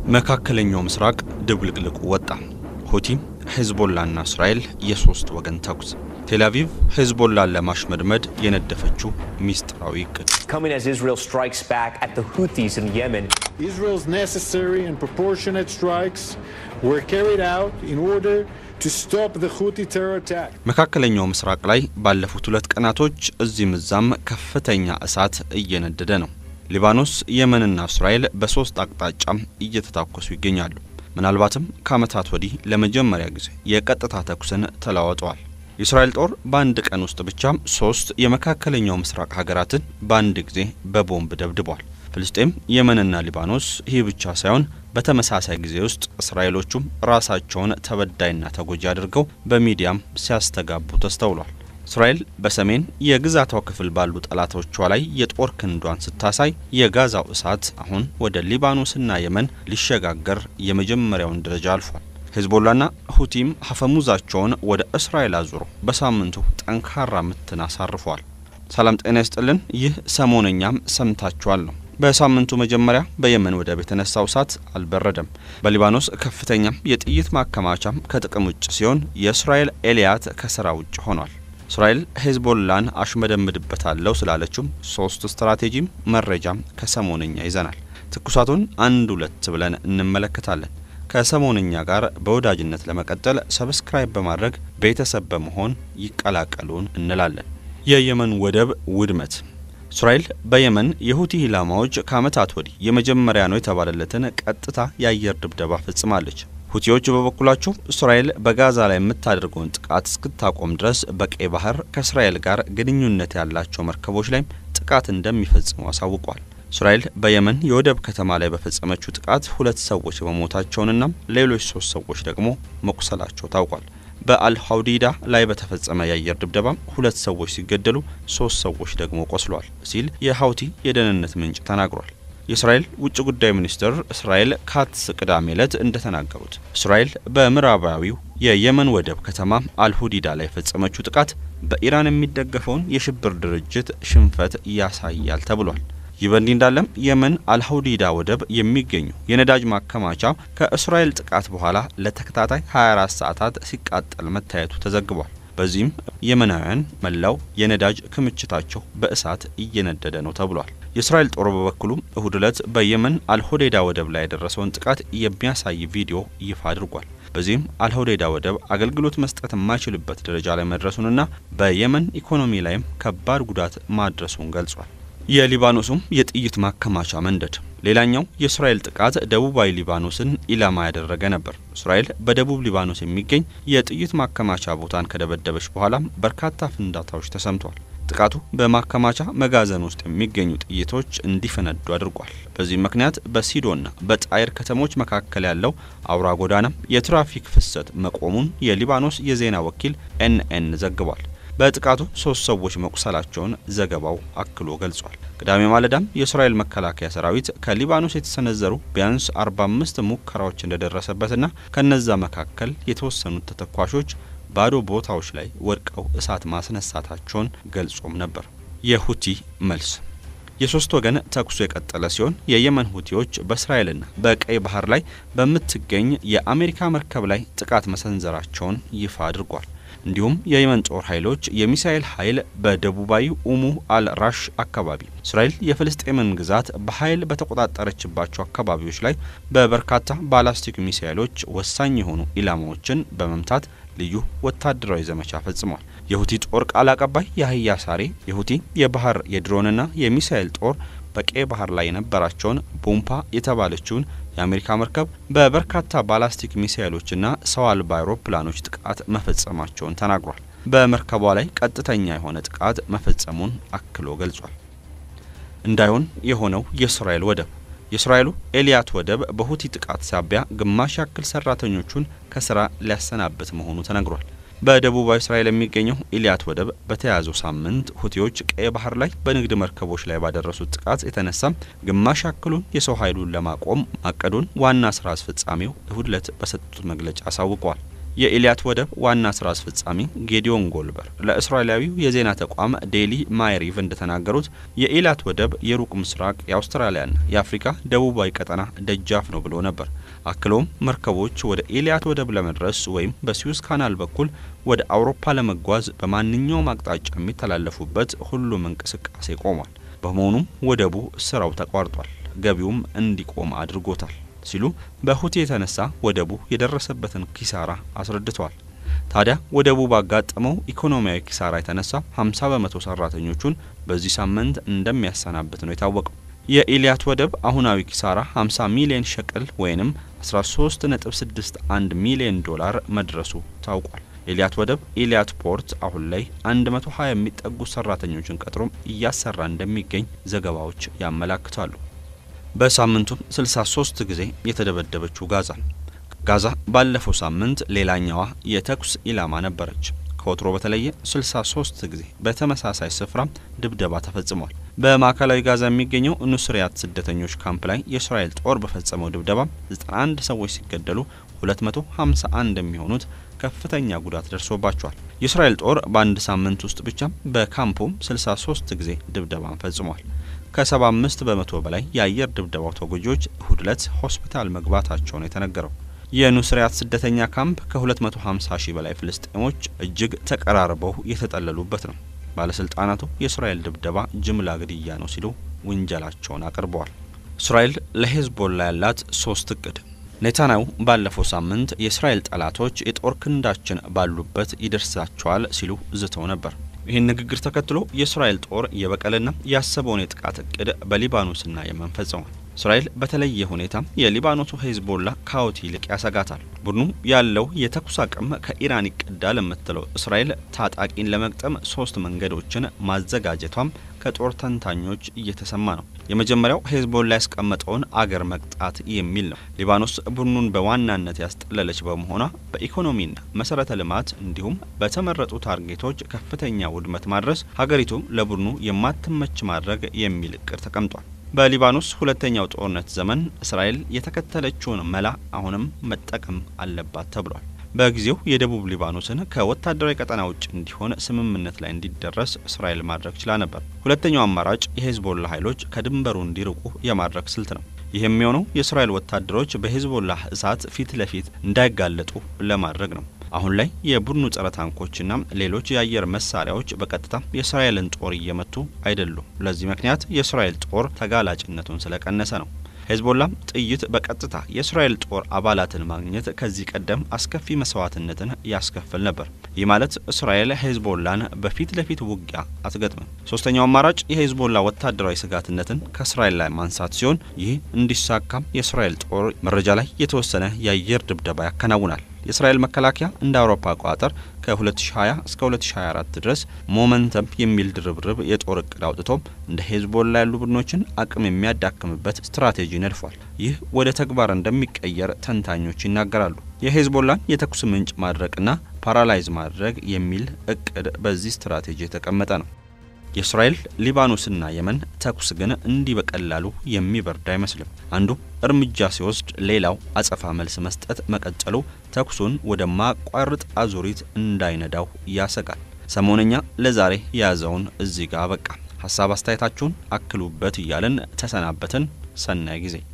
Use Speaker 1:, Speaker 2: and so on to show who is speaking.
Speaker 1: መካከለኛው ምስራቅ ድብልቅልቁ ወጣ። ሁቲ፣ ሄዝቦላና እስራኤል የሶስት ወገን ተኩስ። ቴልአቪቭ ሄዝቦላን ለማሽመድመድ የነደፈችው ሚስጥራዊ እቅድ።
Speaker 2: Coming as Israel strikes back at the Houthis in Yemen.
Speaker 3: Israel's necessary and proportionate strikes were carried out in order to stop the Houthi terror attack.
Speaker 1: መካከለኛው ምስራቅ ላይ ባለፉት ሁለት ቀናቶች እዚህም እዛም ከፍተኛ እሳት እየነደደ ነው። ሊባኖስ፣ የመንና እስራኤል በሶስት አቅጣጫም እየተታኮሱ ይገኛሉ። ምናልባትም ከዓመታት ወዲህ ለመጀመሪያ ጊዜ የቀጥታ ተኩስን ተለዋውጠዋል። የእስራኤል ጦር በአንድ ቀን ውስጥ ብቻ ሶስት የመካከለኛው ምስራቅ ሀገራትን በአንድ ጊዜ በቦምብ ደብድቧል። ፍልስጤም፣ የመንና ሊባኖስ ይህ ብቻ ሳይሆን በተመሳሳይ ጊዜ ውስጥ እስራኤሎቹም ራሳቸውን ተበዳይና ተጎጂ አድርገው በሚዲያም ሲያስተጋቡ ተስተውሏል። እስራኤል በሰሜን የግዛቷ ክፍል ባሉ ጠላቶቿ ላይ የጦር ክንዷን ስታሳይ የጋዛው እሳት አሁን ወደ ሊባኖስና የመን ሊሸጋገር የመጀመሪያውን ደረጃ አልፏል። ሄዝቦላና ሁቲም ሀፈሙዛቸውን ወደ እስራኤል አዙሮ በሳምንቱ ጠንካራ ምትን አሳርፈዋል። ሰላም ጤና ይስጥልን። ይህ ሰሞነኛም ሰምታችኋል ነው። በሳምንቱ መጀመሪያ በየመን ወደብ የተነሳው እሳት አልበረደም። በሊባኖስ ከፍተኛ የጥይት ማከማቻም ከጥቅም ውጭ ሲሆን የእስራኤል ኤልያት ከስራ ውጭ ሆኗል። እስራኤል ሄዝቦላን አሽመደምድበታለሁ ስላለችም ሶስት ስትራቴጂም መረጃም ከሰሞነኛ ይዘናል። ትኩሳቱን አንድ ሁለት ብለን እንመለከታለን። ከሰሞነኛ ጋር በወዳጅነት ለመቀጠል ሰብስክራይብ በማድረግ ቤተሰብ በመሆን ይቀላቀሉን እንላለን። የየመን ወደብ ውድመት እስራኤል በየመን የሁቲ ኢላማዎች ከዓመታት ወዲህ የመጀመሪያ ነው የተባለለትን ቀጥታ የአየር ድብደባ ፈጽማለች። ሁቲዎች በበኩላቸው እስራኤል በጋዛ ላይ የምታደርገውን ጥቃት እስክታቆም ድረስ በቀይ ባህር ከእስራኤል ጋር ግንኙነት ያላቸው መርከቦች ላይም ጥቃት እንደሚፈጽሙ አሳውቋል። እስራኤል በየመን የወደብ ከተማ ላይ በፈጸመችው ጥቃት ሁለት ሰዎች መሞታቸውንና ሌሎች ሶስት ሰዎች ደግሞ መቁሰላቸው ታውቋል። በአልሐውዲዳ ላይ በተፈጸመ የአየር ድብደባ ሁለት ሰዎች ሲገደሉ ሶስት ሰዎች ደግሞ ቆስለዋል ሲል የሀውቲ የደህንነት ምንጭ ተናግሯል። የእስራኤል ውጭ ጉዳይ ሚኒስትር እስራኤል ካትስ ቅዳሜ ዕለት እንደተናገሩት እስራኤል በምዕራባዊው የየመን ወደብ ከተማ አልሁዲዳ ላይ የፈጸመችው ጥቃት በኢራን የሚደገፈውን የሽብር ድርጅት ሽንፈት ያሳያል ተብሏል። ይህ በእንዲህ እንዳለም የመን አልሐውዲዳ ወደብ የሚገኙ የነዳጅ ማከማቻ ከእስራኤል ጥቃት በኋላ ለተከታታይ 24 ሰዓታት ሲቃጠል መታየቱ ተዘግቧል። በዚህም የመናውያን መላው የነዳጅ ክምችታቸው በእሳት እየነደደ ነው ተብሏል። የእስራኤል ጦር በበኩሉ እሁድ ዕለት በየመን አልሆዴዳ ወደብ ላይ የደረሰውን ጥቃት የሚያሳይ ቪዲዮ ይፋ አድርጓል። በዚህም አልሆዴዳ ወደብ አገልግሎት መስጠት የማይችልበት ደረጃ ላይ መድረሱንና በየመን ኢኮኖሚ ላይም ከባድ ጉዳት ማድረሱን ገልጿል። የሊባኖሱም የጥይት ማከማቻ መንደድ ሌላኛው የእስራኤል ጥቃት ደቡባዊ ሊባኖስን ኢላማ ያደረገ ነበር። እስራኤል በደቡብ ሊባኖስ የሚገኝ የጥይት ማከማቻ ቦታን ከደበደበች በኋላም በርካታ ፍንዳታዎች ተሰምተዋል። ጥቃቱ በማከማቻ መጋዘን ውስጥ የሚገኙ ጥይቶች እንዲፈነዱ አድርጓል። በዚህም ምክንያት በሲዶና በጣይር ከተሞች መካከል ያለው አውራ ጎዳናም የትራፊክ ፍሰት መቆሙን የሊባኖስ የዜና ወኪል ኤንኤን ዘግቧል። በጥቃቱ ሶስት ሰዎች መቁሰላቸውን ዘገባው አክሎ ገልጿል። ቅዳሜ ማለዳም የእስራኤል መከላከያ ሰራዊት ከሊባኖስ የተሰነዘሩ ቢያንስ 45 ሙከራዎች እንደደረሰበትና ከነዛ መካከል የተወሰኑት ተተኳሾች ባዶ ቦታዎች ላይ ወድቀው እሳት ማስነሳታቸውን ገልጾም ነበር። የሁቲ መልስ የሶስት ወገን ተኩሱ የቀጠለ ሲሆን የየመን ሁቲዎች በእስራኤልና በቀይ ባህር ላይ በምትገኝ የአሜሪካ መርከብ ላይ ጥቃት መሰንዘራቸውን ይፋ አድርጓል። እንዲሁም የየመን ጦር ኃይሎች የሚሳኤል ኃይል በደቡባዊ ኡሙ አል ራሽ አካባቢ እስራኤል የፍልስጤምን ግዛት በኃይል በተቆጣጠረችባቸው አካባቢዎች ላይ በበርካታ ባላስቲክ ሚሳኤሎች ወሳኝ የሆኑ ኢላማዎችን በመምታት ልዩ ወታደራዊ ዘመቻ ፈጽሟል። የሁቲ ጦር ቃል አቀባይ ያህያ ሳሬ የሁቲ የባህር የድሮንና የሚሳኤል ጦር በቀይ ባህር ላይ የነበራቸውን ቦምፓ የተባለችውን የአሜሪካ መርከብ በበርካታ ባላስቲክ ሚሳይሎችና ሰው አልባ አውሮፕላኖች ጥቃት መፈጸማቸውን ተናግሯል። በመርከቧ ላይ ቀጥተኛ የሆነ ጥቃት መፈጸሙን አክሎ ገልጿል። እንዳይሆን የሆነው የእስራኤል ወደብ የእስራኤሉ ኤልያት ወደብ በሁቲ ጥቃት ሳቢያ ግማሽ ያክል ሰራተኞቹን ከስራ ሊያሰናብት መሆኑ ተነግሯል። በደቡባዊ እስራኤል የሚገኘው ኢልያት ወደብ በተያያዘው ሳምንት ሁቲዎች ቀይ ባህር ላይ በንግድ መርከቦች ላይ ባደረሱት ጥቃት የተነሳ ግማሽ ያክሉን የሰው ኃይሉን ለማቆም ማቀዱን ዋና ስራ አስፈጻሚው እሁድ ዕለት በሰጡት መግለጫ አሳውቀዋል። የኢሊያት ወደብ ዋና ስራ አስፈጻሚ ጌዲዮን ጎልበር ለእስራኤላዊው የዜና ተቋም ዴሊ ማይሪቭ እንደተናገሩት የኢሊያት ወደብ የሩቅ ምስራቅ የአውስትራሊያና የአፍሪካ ደቡባዊ ቀጠና ደጃፍ ነው ብሎ ነበር። አክሎም መርከቦች ወደ ኢሊያት ወደብ ለመድረስ ወይም በስዊዝ ካናል በኩል ወደ አውሮፓ ለመጓዝ በማንኛውም አቅጣጫ የሚተላለፉበት ሁሉም እንቅስቃሴ ቆሟል። በመሆኑም ወደቡ ስራው ተቋርጧል፣ ገቢውም እንዲቆም አድርጎታል ሲሉ በሁቲ የተነሳ ወደቡ የደረሰበትን ኪሳራ አስረድተዋል። ታዲያ ወደቡ ባጋጠመው ኢኮኖሚያዊ ኪሳራ የተነሳ 50 በመቶ ሰራተኞቹን በዚህ ሳምንት እንደሚያሰናብት ነው የታወቀው። የኢሊያት ወደብ አሁናዊ ኪሳራ 50 ሚሊዮን ሸቅል ወይንም 13.61 ሚሊዮን ዶላር መድረሱ ታውቋል። ኢሊያት ወደብ ኢሊያት ፖርት አሁን ላይ 120 የሚጠጉ ሰራተኞችን ቀጥሮም እያሰራ እንደሚገኝ ዘገባዎች ያመላክታሉ። በሳምንቱም 63 ጊዜ የተደበደበችው ጋዛ ጋዛ ባለፈው ሳምንት ሌላኛዋ የተኩስ ኢላማ ነበረች። ከወትሮ በተለየ 63 ጊዜ በተመሳሳይ ስፍራ ድብደባ ተፈጽሟል። በማዕከላዊ ጋዛ የሚገኘው ኑስሪያት ስደተኞች ካምፕ ላይ የእስራኤል ጦር በፈጸመው ድብደባ 91 ሰዎች ሲገደሉ 251 የሚሆኑት ከፍተኛ ጉዳት ደርሶባቸዋል። የእስራኤል ጦር በአንድ ሳምንት ውስጥ ብቻ በካምፑም 63 ጊዜ ድብደባን ፈጽሟል። ከ75 በመቶ በላይ የአየር ድብደባው ተጎጂዎች እሁድ ዕለት ሆስፒታል መግባታቸውን የተነገረው የኑስሪያት ስደተኛ ካምፕ ከ250 ሺህ በላይ ፍልስጤሞች እጅግ ተቀራርበው የተጠለሉበት ነው። ባለስልጣናቱ የእስራኤል ድብደባ ጅምላ ግድያ ነው ሲሉ ውንጀላቸውን አቅርበዋል። እስራኤል ለሄዝቦላ ያላት ሶስት እቅድ ኔታንያሁ ባለፈው ሳምንት የእስራኤል ጠላቶች የጦር ክንዳችን ባሉበት ይደርሳቸዋል ሲሉ ዝተው ነበር። ይህን ንግግር ተከትሎ የእስራኤል ጦር የበቀልና ያሰበውን የጥቃት እቅድ በሊባኖስና የመን ፈጽሟል። እስራኤል በተለየ ሁኔታ የሊባኖሱ ሄዝቦላ ከሁቲ ይልቅ ያሰጋታል። ቡድኑ ያለው የተኩስ አቅም ከኢራን ይቀዳል የምትለው እስራኤል ታጣቂን ለመግጠም ሶስት መንገዶችን ማዘጋጀቷም ከጦር ተንታኞች እየተሰማ ነው። የመጀመሪያው ሄዝቦላ ያስቀመጠውን አገር መቅጣት የሚል ነው። ሊባኖስ ቡድኑን በዋናነት ያስጠለለች በመሆኗ በኢኮኖሚና መሰረተ ልማት እንዲሁም በተመረጡ ታርጌቶች ከፍተኛ ውድመት ማድረስ ሀገሪቱ ለቡድኑ የማትመች ማድረግ የሚል እቅድ ተቀምጧል። በሊባኖስ ሁለተኛው ጦርነት ዘመን እስራኤል የተከተለችውን መላ አሁንም መጠቀም አለባት ተብሏል። በጊዜው የደቡብ ሊባኖስን ከወታደራዊ ቀጠና ውጭ እንዲሆን ስምምነት ላይ እንዲደረስ እስራኤል ማድረግ ችላ ነበር። ሁለተኛው አማራጭ የሄዝቦላ ኃይሎች ከድንበሩ እንዲርቁ የማድረግ ስልት ነው። ይህ የሚሆነው የእስራኤል ወታደሮች በሄዝቦላ እሳት ፊት ለፊት እንዳይጋለጡ ለማድረግ ነው። አሁን ላይ የቡድኑ ጸረ ታንኮችና ሌሎች የአየር መሳሪያዎች በቀጥታ የእስራኤልን ጦር እየመቱ አይደሉም። ለዚህ ምክንያት የእስራኤል ጦር ተጋላጭነቱን ስለቀነሰ ነው። ሄዝቦላም ጥይት በቀጥታ የእስራኤል ጦር አባላትን ማግኘት ከዚህ ቀደም አስከፊ መስዋዕትነትን ያስከፍል ነበር። ይህ ማለት እስራኤል ሄዝቦላን በፊት ለፊት ውጊያ አትገጥምም። ሶስተኛው አማራጭ የሄዝቦላ ወታደራዊ ስጋትነትን ከእስራኤል ላይ ማንሳት ሲሆን ይህ እንዲሳካም የእስራኤል ጦር መረጃ ላይ የተወሰነ የአየር ድብደባ ያከናውናል። የእስራኤል መከላከያ እንደ አውሮፓ አቆጣጠር ከ2020 እስከ 2024 ድረስ ሞመንተም የሚል ድርብርብ የጦር እቅድ አውጥቶ እንደ ሄዝቦላ ያሉ ቡድኖችን አቅም የሚያዳክምበት ስትራቴጂ ነድፏል። ይህ ወደ ተግባር እንደሚቀየር ተንታኞች ይናገራሉ። የሄዝቦላን የተኩስ ምንጭ ማድረቅና ፓራላይዝ ማድረግ የሚል እቅድ በዚህ ስትራቴጂ የተቀመጠ ነው። የእስራኤል ሊባኖስና የመን ተኩስ ግን እንዲህ በቀላሉ የሚበርድ አይመስልም። አንዱ እርምጃ ሲወስድ ሌላው አጸፋ መልስ መስጠት መቀጠሉ ተኩሱን ወደ ማቋረጥ አዙሪት እንዳይነዳው ያሰጋል። ሰሞነኛ ለዛሬ የያዘውን እዚህ ጋር አበቃ። ሀሳብ አስተያየታችሁን አክሉበት እያለን ተሰናበትን። ሰናይ ጊዜ